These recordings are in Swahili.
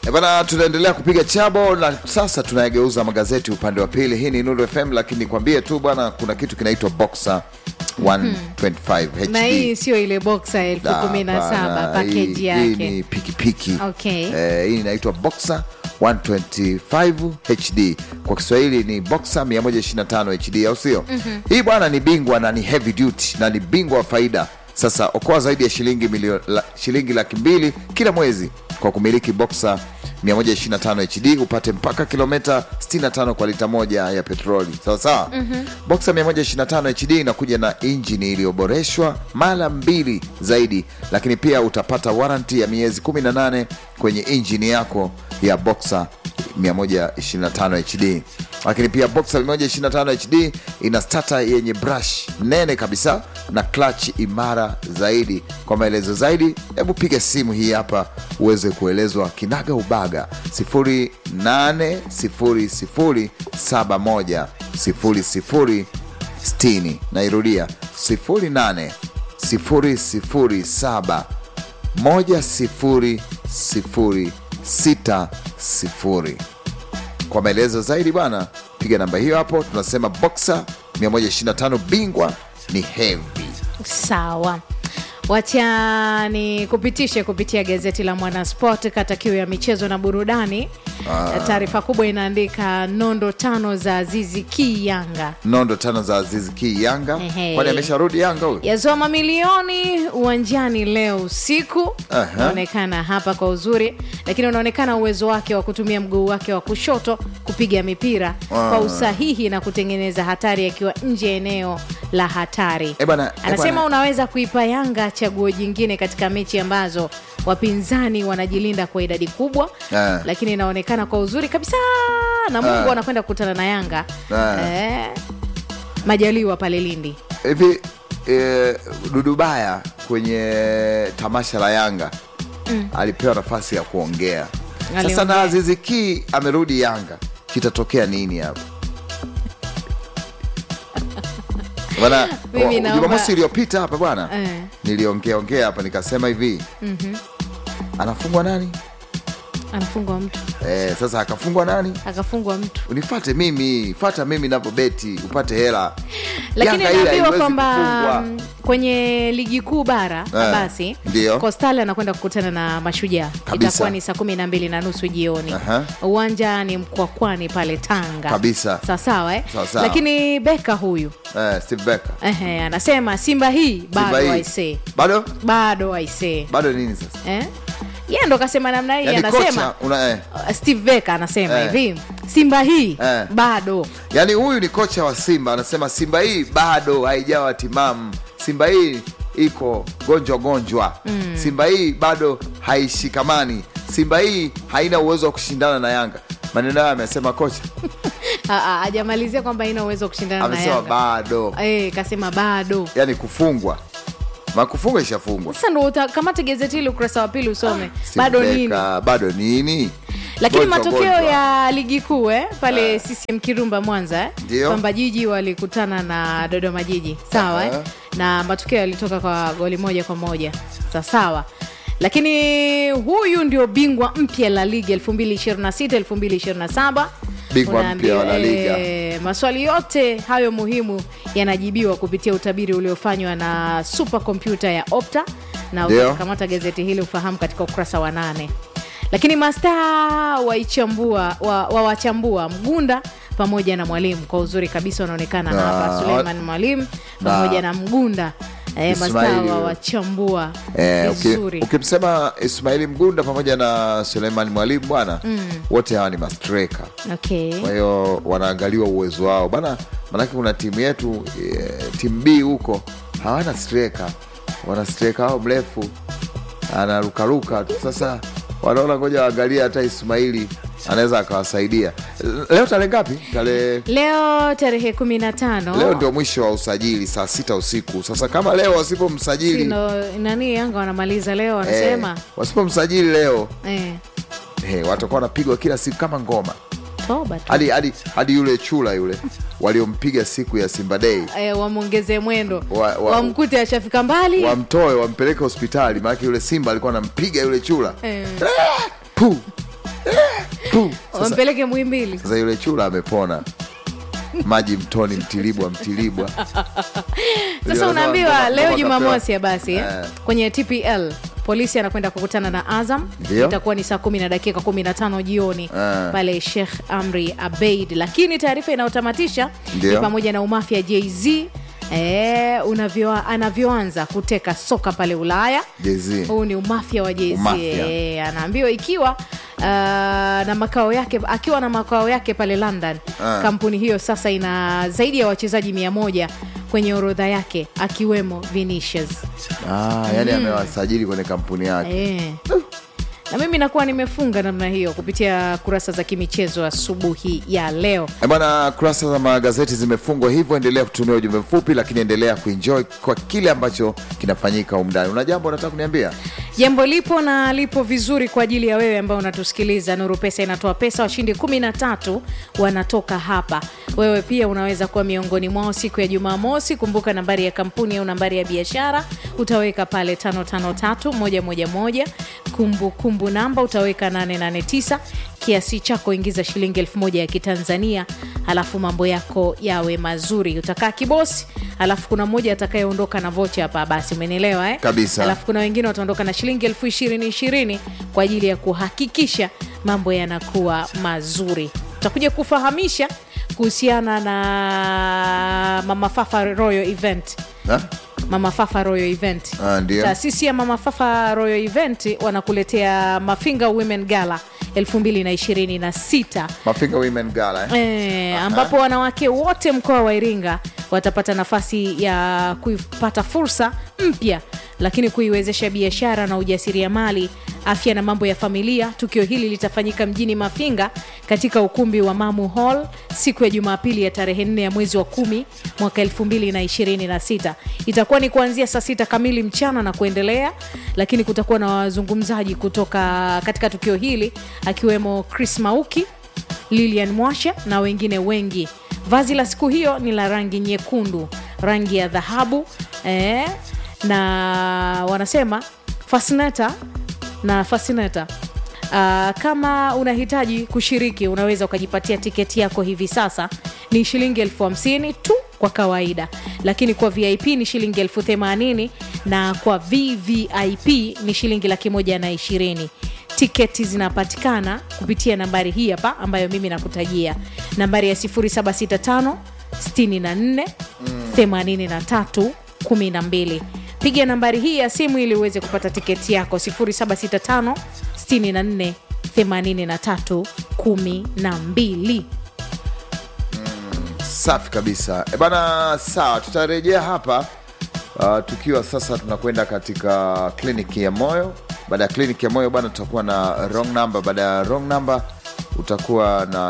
E bana, tunaendelea kupiga chabo na sasa tunayageuza magazeti upande wa pili. Hii ni Nuru FM, lakini nikwambie tu bwana, kuna kitu kinaitwa Boxer 125 HD. na hii sio ile boxa elfu Da, kumi na saba bana, pakeji hii- Hii yake ni pikipiki Okay. eh, hii inaitwa Boxer 125 HD, kwa Kiswahili ni Boxer 125 HD, au sio? Hii bwana ni bingwa na ni heavy duty na ni bingwa wa faida. Sasa okoa zaidi ya shilingi milio, la, shilingi laki mbili kila mwezi kwa kumiliki Boxer 125 HD upate mpaka kilomita 65 kwa lita moja ya petroli sawa sawa. Boxer 125 HD inakuja na injini iliyoboreshwa mara mbili zaidi, lakini pia utapata waranti ya miezi 18 kwenye injini yako ya Boxer 125 HD. Lakini pia Boxer 125 HD ina starter yenye brush nene kabisa na clutch imara zaidi. Kwa maelezo zaidi, hebu piga simu hii hapa uweze kuelezwa kinaga ubaga 0800710060. Nairudia 0800710060. Kwa maelezo zaidi bwana, piga namba hiyo hapo. Tunasema Boxer 125 bingwa ni heavy. sawa wacha ni kupitishe kupitia gazeti la mwanasport kata kiu ya michezo na burudani taarifa kubwa inaandika nondo tano za azizi ki yanga Nondo tano za Aziz Ki Yanga, Ehe. kwani amesharudi Yanga huyu? yazoa mamilioni uwanjani leo usiku Aha. unaonekana hapa kwa uzuri lakini unaonekana uwezo wake wa kutumia mguu wake wa kushoto kupiga mipira kwa usahihi na kutengeneza hatari akiwa nje ya eneo la hatari Eh bwana, eh anasema bwana. unaweza kuipa yanga chaguo jingine katika mechi ambazo wapinzani wanajilinda kwa idadi kubwa Eh. lakini inaonekana kwa uzuri kabisa na mungu Eh. anakwenda kukutana na yanga Eh. eh, majaliwa pale lindi hivi e, Dudubaya kwenye tamasha la Yanga alipewa nafasi ya kuongea. Sasa Aliongea. na Azizi Ki amerudi Yanga, kitatokea nini hapa? Bwana, Mimi wa- naomba- Jumamosi iliyopita hapa bwana Eh. niliongea ongea hapa nikasema hivi anafungwa nani? anafungwa mtu Eh, sasa akafungwa nani? akafungwa mtu Unifate mimi, fata mimi navyobeti upate hela. lakini Yanga ile naambiwa haiwezi kwamba kufungwa. mm, kwenye ligi kuu bara basi ndio. Coastal anakwenda kukutana na Mashujaa, Kabisa. itakuwa ni saa kumi na mbili na nusu jioni. Aha. Uwanja ni Mkwakwani pale Tanga Kabisa. sawasawa eh? Sawa sawa. Lakini Beka huyu Eh, Steve Becker. ehe, anasema Simba hii Simba bado hii. aisee, Bado? bado aisee Bado nini sasa? eh? yeye ndo kasema namna hii, Yaani anasema kocha una eh. uh, Steve Beka anasema Eh. hivi Simba hii Eh. bado Yaani huyu ni kocha wa Simba anasema Simba hii bado haijawa timamu. Simba hii iko gonjwa gonjwa. Simba hii bado haishikamani. Simba hii haina uwezo wa kushindana na Yanga. Maneno hayo amesema kocha. Ah, ah, hajamalizia kwamba ina uwezo wa kushindana na Amesema Yanga bado. eh, kasema bado Yaani kufungwa. Makufungwa ishafungwa. sasa ndo utakamata gazeti hili ukurasa wa pili usome Steve bado Becker, nini Bado nini? lakini Gonjwa, matokeo gonjwa. ya ligi kuu eh, pale CCM Kirumba Mwanza eh, Ndio. kwamba Jiji walikutana na Dodoma Jiji sawa eh, Aha. na matokeo yalitoka kwa goli moja kwa moja Sa- sawa lakini huyu ndio bingwa mpya la ligi 2026 2027 Bingwa mpya wa La Unaambiwa, Liga. eh, maswali yote hayo muhimu yanajibiwa kupitia utabiri uliofanywa na super kompyuta ya Opta na Ndio. utakamata gazeti hili ufahamu katika ukurasa wa nane lakini mastaa waichambua wa- wawachambua mgunda pamoja na mwalimu kwa uzuri kabisa wanaonekana Na- hapa suleiman mwalimu pamoja na, mgunda eh, mastaa Ismaili. wawachambua Eh, uki- vizuri ukimsema Ismaili Mgunda pamoja na Suleiman Mwalimu bwana, wote hawa ni mastreka. okay. kwa hiyo wanaangaliwa uwezo wao bana manake kuna timu yetu e, timu b huko hawana streka wana streka wao mrefu anarukaruka tu sasa wanaona ngoja waangalia hata ismaili anaweza akawasaidia leo tarehe ngapi tarehe leo tarehe kumi na tano leo ndio mwisho wa usajili saa sita usiku sasa kama leo wasipomsajili Sino- nani yanga wanamaliza leo wanasema eh, wasipomsajili leo eh, eh, watakuwa wanapigwa kila siku kama ngoma toba tu hadi hadi hadi yule chula yule waliompiga siku ya simba dei eh, wamwongeze mwendo Wa- wa- wamkute ashafika mbali wamtoe wampeleke hospitali maanake yule simba alikuwa anampiga yule chula eh. Puh! Puh. Sasa, wampeleke mwimbili sasa yule chula amepona maji mtoni mtilibwa mtilibwa sasa unaambiwa Ngoma- leo ngoma jumamosi ya kapewa. basi eh, Eh. kwenye tpl polisi anakwenda kukutana na azam Ndio. itakuwa ni saa kumi na dakika kumi na tano jioni Eh. pale sheikh amri abeid lakini taarifa inayotamatisha Ndio. ni pamoja na umafia jz eh, unavyo, anavyoanza kuteka soka pale ulaya Jay-Z. huu ni umafia wa jz Umafia. eh, anaambiwa ikiwa Uh, na makao yake akiwa na makao yake pale london Ah. kampuni hiyo sasa ina zaidi ya wachezaji mia moja kwenye orodha yake akiwemo vinicius ah, yani amewasajili kwenye kampuni yake Eh. na mimi nakuwa nimefunga namna hiyo kupitia kurasa za kimichezo asubuhi ya leo Eh, bwana kurasa za magazeti zimefungwa hivyo endelea kutumia ujumbe mfupi lakini endelea kuenjoy kwa kile ambacho kinafanyika umndani una jambo unataka kuniambia jambo lipo na lipo vizuri kwa ajili ya wewe ambao unatusikiliza nuru pesa inatoa pesa washindi kumi na tatu wanatoka hapa wewe pia unaweza kuwa miongoni mwao siku ya jumamosi kumbuka nambari ya kampuni au nambari ya biashara utaweka pale 553111 kumbukumbu namba utaweka 889 kiasi chako ingiza shilingi elfu moja ya kitanzania halafu mambo yako yawe mazuri utakaa kibosi halafu kuna mmoja atakayeondoka na vocha hapa basi umenielewa eh? Kabisa. Halafu kuna wengine wataondoka na shilingi elfu ishirini ishirini kwa ajili ya kuhakikisha mambo yanakuwa mazuri tutakuja kufahamisha kuhusiana na mama fafa royal event Ha? mama fafa royal event Ah, ndio. taasisi ya mama fafa royal event wanakuletea mafinga women gala 2026 mafinga women gala eh? E, ambapo wanawake wote mkoa wa Iringa watapata nafasi ya kupata fursa mpya lakini kuiwezesha biashara na ujasiriamali, afya na mambo ya familia. Tukio hili litafanyika mjini Mafinga katika ukumbi wa Mamu Hall siku ya Jumapili ya tarehe 4 ya mwezi wa kumi mwaka 2026. Itakuwa ni kuanzia saa sita kamili mchana na kuendelea, lakini kutakuwa na wazungumzaji kutoka katika tukio hili akiwemo Chris Mauki Lilian Mwasha na wengine wengi. Vazi la siku hiyo ni la rangi nyekundu, rangi ya dhahabu eh, na wanasema fasneta na fasneta. Uh, kama unahitaji kushiriki unaweza ukajipatia tiketi yako hivi sasa ni shilingi elfu hamsini tu kwa kawaida lakini kwa vip ni shilingi elfu themanini na kwa vvip ni shilingi laki moja na ishirini tiketi zinapatikana kupitia nambari hii hapa ambayo mimi nakutajia nambari ya 765 64 83 12 piga nambari hii ya simu ili uweze kupata tiketi yako 765 64 83 12 safi kabisa e bana sawa tutarejea hapa uh, tukiwa sasa tunakwenda katika kliniki ya moyo baada ya kliniki ya moyo bana tutakuwa na wrong number baada ya wrong number utakuwa na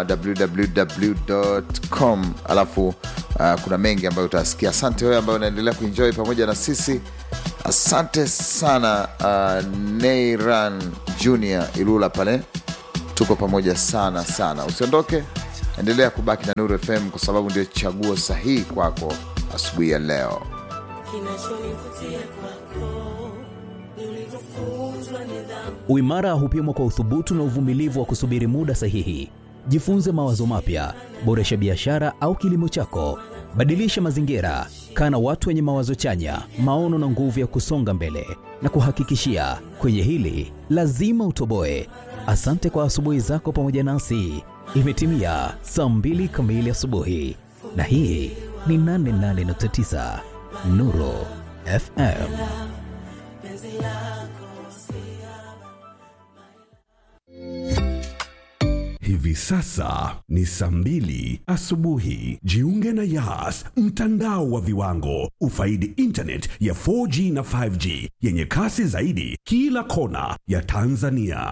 www.com alafu uh, kuna mengi ambayo utasikia asante wewe ambayo unaendelea kuenjoy pamoja na sisi asante sana uh, neiran junior ilula pale tuko pamoja sana sana usiondoke endelea kubaki na nuru fm kwa sababu ndio chaguo sahihi kwako asubuhi ya leo kinachonivutia kwako ni ulivyofunzwa nidhamu Uimara hupimwa kwa uthubutu na uvumilivu wa kusubiri muda sahihi. Jifunze mawazo mapya, boresha biashara au kilimo chako, badilisha mazingira, kaa na watu wenye mawazo chanya, maono na nguvu ya kusonga mbele. Na kuhakikishia kwenye hili lazima utoboe. Asante kwa asubuhi zako pamoja nasi. Imetimia saa mbili kamili asubuhi, na hii ni 88.9 Nuru FM. Hivi sasa ni saa mbili asubuhi. Jiunge na Yas, mtandao wa viwango. Ufaidi internet ya 4G na 5G yenye kasi zaidi kila kona ya Tanzania.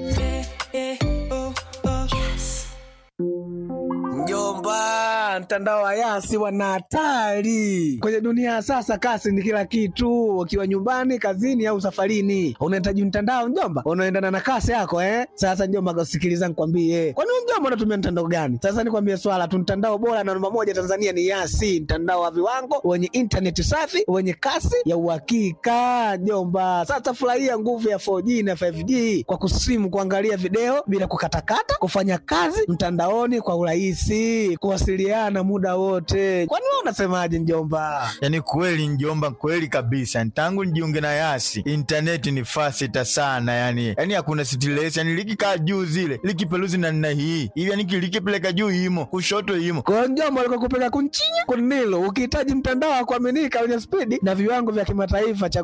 Mjomba, mtandao wa Yasi wana hatari kwenye dunia ya sasa. Kasi ni kila kitu, ukiwa nyumbani, kazini au safarini, unahitaji mtandao mjomba, unaendana na kasi yako eh. Sasa mjomba, sikiliza nikwambie, kwani wewe mjomba mjomba unatumia mtandao gani sasa nikwambie swala tu mtandao bora na namba moja tanzania ni yasi mtandao wa viwango wenye intaneti safi wenye kasi ya uhakika jomba sasa furahia nguvu ya 4g na 5g kwa kusimu kuangalia video bila kukatakata kufanya kazi mtandaoni kwa urahisi kuwasiliana muda wote kwani wewe unasemaje mjomba yaani kweli njomba kweli kabisa tangu nijiunge na yasi intaneti ni fasita sana yani yani hakuna stress yani likikaa juu zile likipeluzi na nna hii hivi yani likipeleka juu imo kushoto imo kwa mjomba alikokupeleka kunchinya kunilo ukihitaji mtandao wa kuaminika wenye spidi na viwango vya kimataifa cha